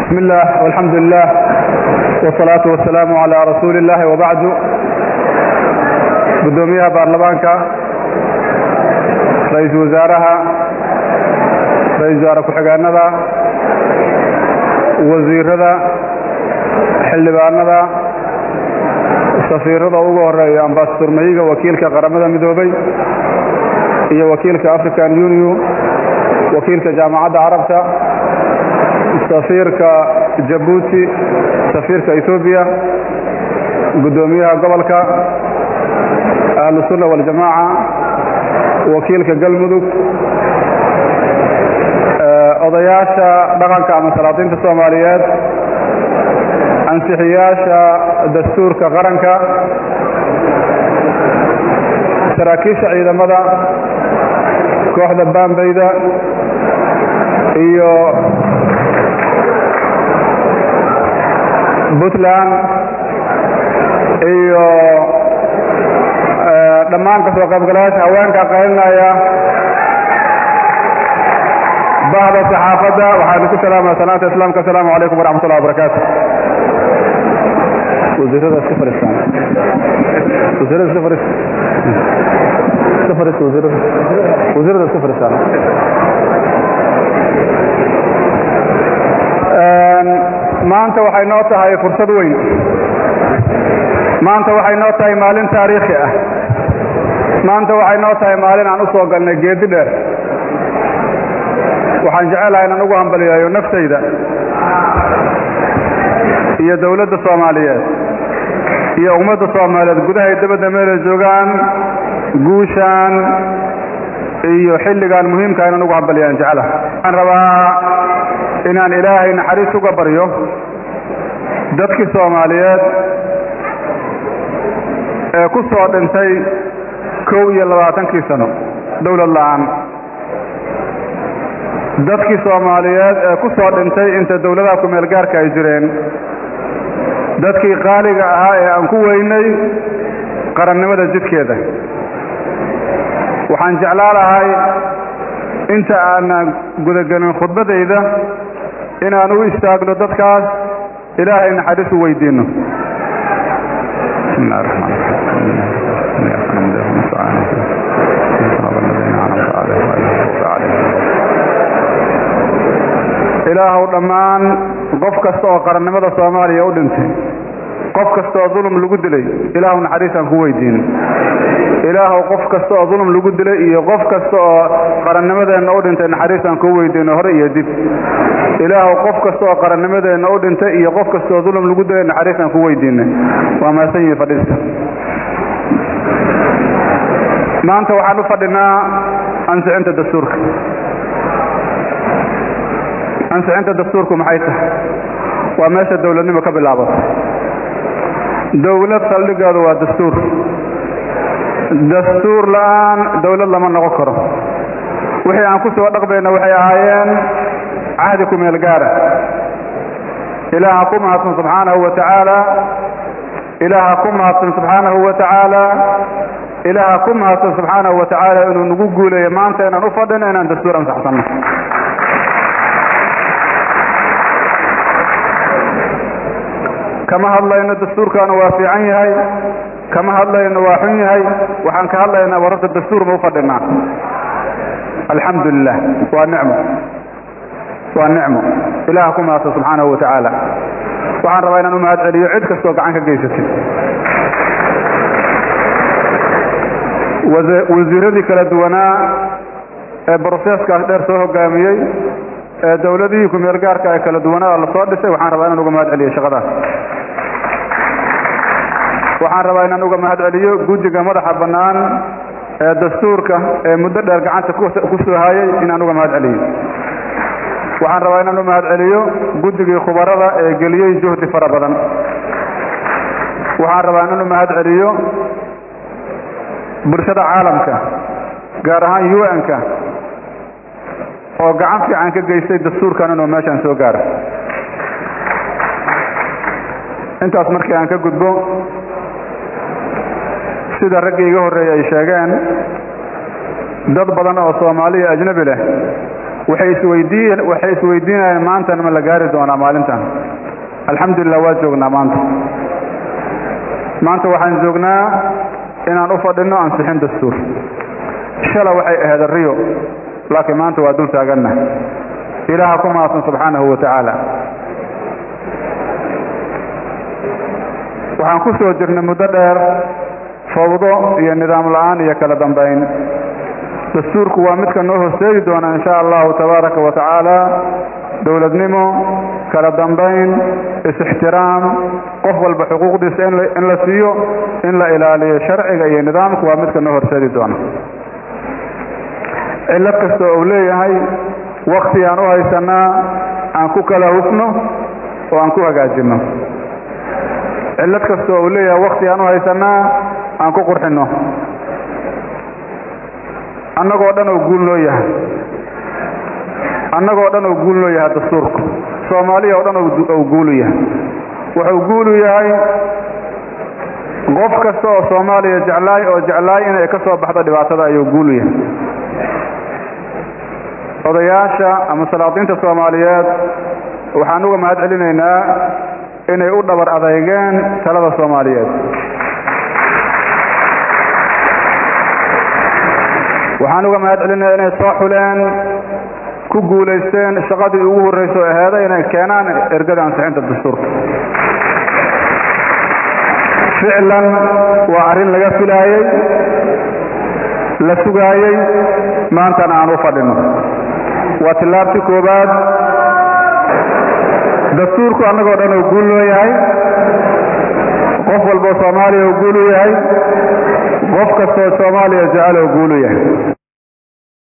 بسم الله والحمد لله والصلاة والسلام على رسول الله وبعد gudoomiyaha baarlamaanka ra-iisul wasaaraha ra-isul wasaare ku-xigeenada wasiirada xildhibaanada safiirada ugu horeeya ambasador mayiga wakiilka qaramada midoobay iyo wakiilka african union wakiilka jaamacadda carabta safiirka jabuuti safiirka ethoobiya gudoomiyaha gobolka ahlusunna waljamaaca wakiilka galmudug odayaasha dhaqanka ama salaadiinta soomaaliyeed ansixiyaasha dastuurka qaranka saraakiisha ciidamada kooxda baambayda iyo puntland iyo dhammaan kasoo qaybgalayaasha haweenka qaylinaya bahda saxaafadda waxaanu ku salaamaya salaanta islaamka asalaamu calaykum waraxmat ullahi wabarakaatu wasiirada iska fadhiistaan wasiirada iska fadhiis iska fadhiis wasiirada wasiirada iska fadhiistaan maanta waxay noo tahay fursad weyn maanta waxay noo tahay maalin taariikhi ah maanta waxay noo tahay maalin aan u soo galnay geedi dheer waxaan jecelahay inaan ugu hambaliyayo naftayda iyo dawladda soomaaliyeed iyo ummadda soomaaliyeed gudahay dabadda meelay joogaan guushaan iyo xilligan muhiimka inaan ugu hambaliyaan jecelaha waxaan rabaa inaan ilaahay naxariis uga baryo dadkii soomaaliyeed ee ku soo dhintay kow iyo labaatankii sano dawlad la'aan dadkii soomaaliyeed ee ku soo dhintay inta dawladaha ku-meel gaarka ay jireen dadkii qaaliga ahaa ee aan ku weynay qarannimada jidkeeda waxaan jeclaa lahay inta aanan gudagelin khudbaddayda inaan u istaagno dadkaas ilaahay naxariis u weydiinno bismi llahi raxmaan ilaahow dhammaan qof kasta oo qarannimada soomaaliya u dhintay qof kasta oo dulum lagu dilay ilaahu naxariisaan ku weydiino ilaahow qof kasta oo dulum lagu dilay iyo qof kasta oo qarannimadeenna u dhintay naxariisaan kuu weydiino hore iyo dib ilaahow qof kasta oo qarannimadeenna u dhintay iyo qof kasta oo dulum lagu dilay naxariisaan ku weydiinay waa mahadsan yihi fadhiista maanta waxaan u fadhinaa ansixinta dastuurka ansixinta dastuurku maxay tahay waa meesha dawladnimo ka bilaabato dawlad saldhigeedu waa dastuur dastuur la'aan dawlad lama noqon karo wixii aan ku soo dhaqmayna waxay ahaayeen cahdi ku meel gaara ilaaha ku mahadsan subxaanahu wa tacaala ilaaha ku mahadsan subxaanahu wa tacaala ilaaha ku mahadsan subxaanahu wa tacaala inuu nagu guuleeyo maanta inaan u fadhino inaan dastuur ansaxsanno kama hadlayno dastuurkaanu waa fiican yahay kama hadlayno waa xun yahay waxaan ka hadlaynaa wararta dastuur ma u fadhinaa alxamdu lilah waa nicmo waa nicmo ilaah ku mahadsan subxaanahu wa tacaala waxaan rabaa inaan u mahad celiyo cid kastoo gacan ka geysatay wasiiradii kala duwanaa ee broseeskaas dheer soo hogaamiyey ee dawladihii ku-meel gaarka ee kala duwanaa la soo dhisay waxaan rabaa inaan uga mahad celiyo shaqadaas waxaan rabaa inaan uga mahad celiyo guddiga madaxa bannaan ee dastuurka ee muddo dheer gacanta ku soo hayay inaan uga mahad celiyo waxaan rabaa inaan u mahad celiyo guddigii khubarada ee geliyey juhdi fara badan waxaan rabaa inaan u mahad celiyo bulshada caalamka gaar ahaan un-ka oo gacan fiican ka geystay dastuurkan inuu meeshaan soo gaaro intaas markii aan ka gudbo sida raggii iga horreeyey ay sheegeen dad badan oo soomaaliya ajnabi leh waxay isweydiin waxay isweydiinayaan maantana ma la gaari doonaa maalintan alxamdulilah waa joognaa maanta maanta waxaan joognaa inaan u fadhino ansixin dastuur shala waxay ahayd riyo laakiin maanta waa dul taaganna ilaaha ku mahadsan subxaanahu wa tacaala waxaan ku soo jirnay muddo dheer fawdo iyo nidaam la'aan iyo kala dambayn dastuurku waa midka noo horseedi doona in sha allahu tabaaraka wa tacaala dowladnimo kala dambayn is-ixtiraam qof walba xuquuqdiisa in la siiyo in la ilaaliyo sharciga iyo nidaamku waa midka noo horseedi doona cillad kastoo uu leeyahay wakti aan u haysanaa aan ku kala hufno oo aan ku hagaajinno cillad kastoo uu leeyahay wakti aan u haysanaa aan ku qurxinno annagoo dhan oo guul noo yahay annagoo dhan oo guul noo yahay dastuurku soomaaliya oo dhan ou guulu yahay wuxuu guulu yahay qof kasta oo soomaaliya jeclaay oo jeclaay inay ka soo baxdo dhibaatada ayuu guulu yahay odayaasha ama salaadiinta soomaaliyeed waxaan uga mahad celinaynaa inay u dhabar adeygeen talada soomaaliyeed waxaan uga mahad celinaya inay soo xuleen ku guulaysteen shaqadii ugu horrayso aheeda inay keenaan ergada ansixinta dastuurka ficlan waa arrin laga filaayey la sugaayey maantana aan u fadhino waa tillaabtii koowaad dastuurku annagoo dhan oo guul loo yahay qof walboo soomaaliya oo guul u yahay qof kastoo soomaaliya jecel oo guul u yahay